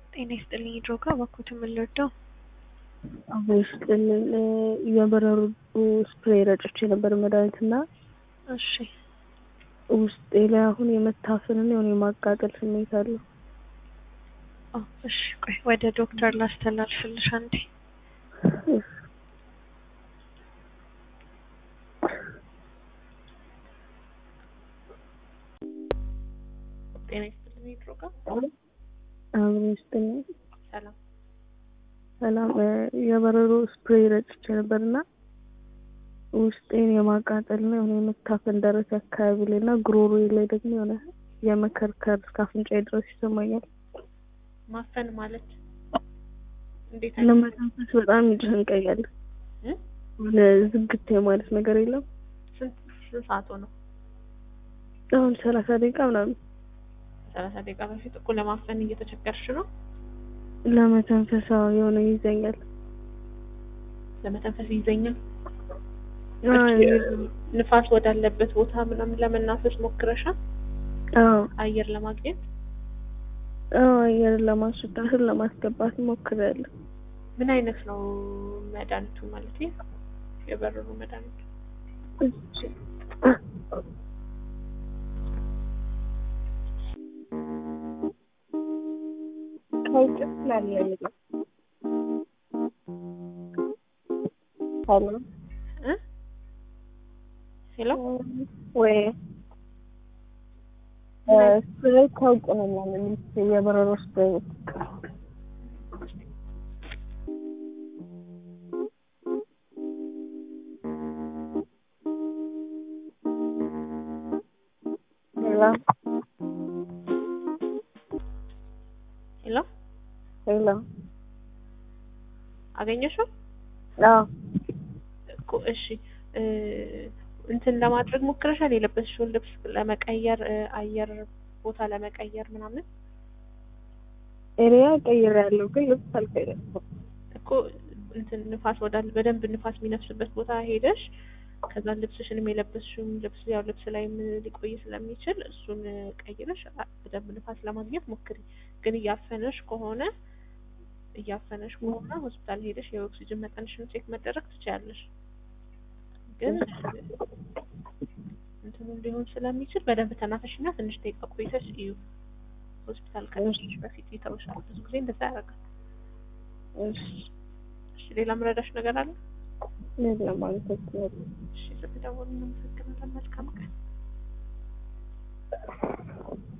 ጤና ይስጥልኝ ድሮጋ እባክዎት የምንወደው አሁን ይስጥልን የበረሩ ስፕሬይ ረጭቼ ነበር መድኃኒት እና እሺ ውስጤ ላይ አሁን የመታፈንና የሆነ የማቃጠል ስሜት አለው። ኦ እሺ ቆይ ወደ ዶክተር ላስተላልፍልሽ አንዴ ጤና ይስጥልኝ ድሮጋ አሁን ይስጥልን ሰላም ሰላም የበረሮ ስፕሬይ ረጭቼ ነበር እና ውስጤን የማቃጠልና የሆነ የመታፈን ደረስ አካባቢ ላይ እና ጉሮሮዬ ላይ ደግሞ የሆነ የመከርከር እስከ አፍንጫዬ ድረስ ይሰማኛል። ማፈን ማለት እንዴት ለመተንፈስ በጣም ይጨንቀኛል። እ? የሆነ ዝግት የማለት ነገር የለም። ስንት ስንት ሰዓት ሆነው? አሁን ሰላሳ ደቂቃ ምናምን ሰላሳ ደቂቃ በፊት እኮ ለማፈን እየተቸገርሽ ነው። ለመተንፈስ አዎ የሆነ ይዘኛል። ለመተንፈስ ይዘኛል። አዎ ንፋስ ወዳለበት ቦታ ምናምን ለመናፈስ ሞክረሻል? አዎ አየር ለማግኘት አዎ አየር ለማስወጣትን ለማስገባት ሞክሬያለሁ። ምን አይነት ነው መድኃኒቱ ማለት የበረሮ መድኃኒቱ? እሺ ከውጭ ስላለ የሚለው ሄሎ እ? ሄሎ ወይ ስፕሬይ ከውጭ ነው ምናምን የበረሮ ስፕሬይ ሄሎ ሄሎ ሄሎ አገኘሽው? አዎ እኮ እሺ እ እንትን ለማድረግ ሞክረሻል? የለበስሽውን ልብስ ለመቀየር እ አየር ቦታ ለመቀየር ምናምን ኤሪያ ቀይሬያለሁ ግን ልብስ አልቀየርኩም። እኮ እንትን ንፋስ ወዳል በደንብ ንፋስ የሚነፍስበት ቦታ ሄደሽ ከዛ ልብስሽንም የለበስሽውን ልብስ ያው ልብስ ላይም ሊቆይ ስለሚችል እሱን ቀይረሽ አ- በደንብ ንፋስ ለማግኘት ሞክሪ። ግን እያፈነሽ ከሆነ እያፈነሽ ከሆነ ሆስፒታል ሄደሽ የኦክሲጅን መጠንሽን ቼክ መደረግ ትችያለሽ። ግን እንትኑ ሊሆን ስለሚችል በደንብ ተናፈሽና ትንሽ ደቂቃ ቆይተሽ እዩ። ሆስፒታል ከደረስሽ በፊት ይተውሻል። ብዙ ጊዜ እንደዛ ያደርጋል። እሺ እሺ ሌላ ምረዳሽ ነገር አለ? ሌላ ማለት ነው። እሺ ስትደውሉ እናመሰግናለን። መልካም ቀን።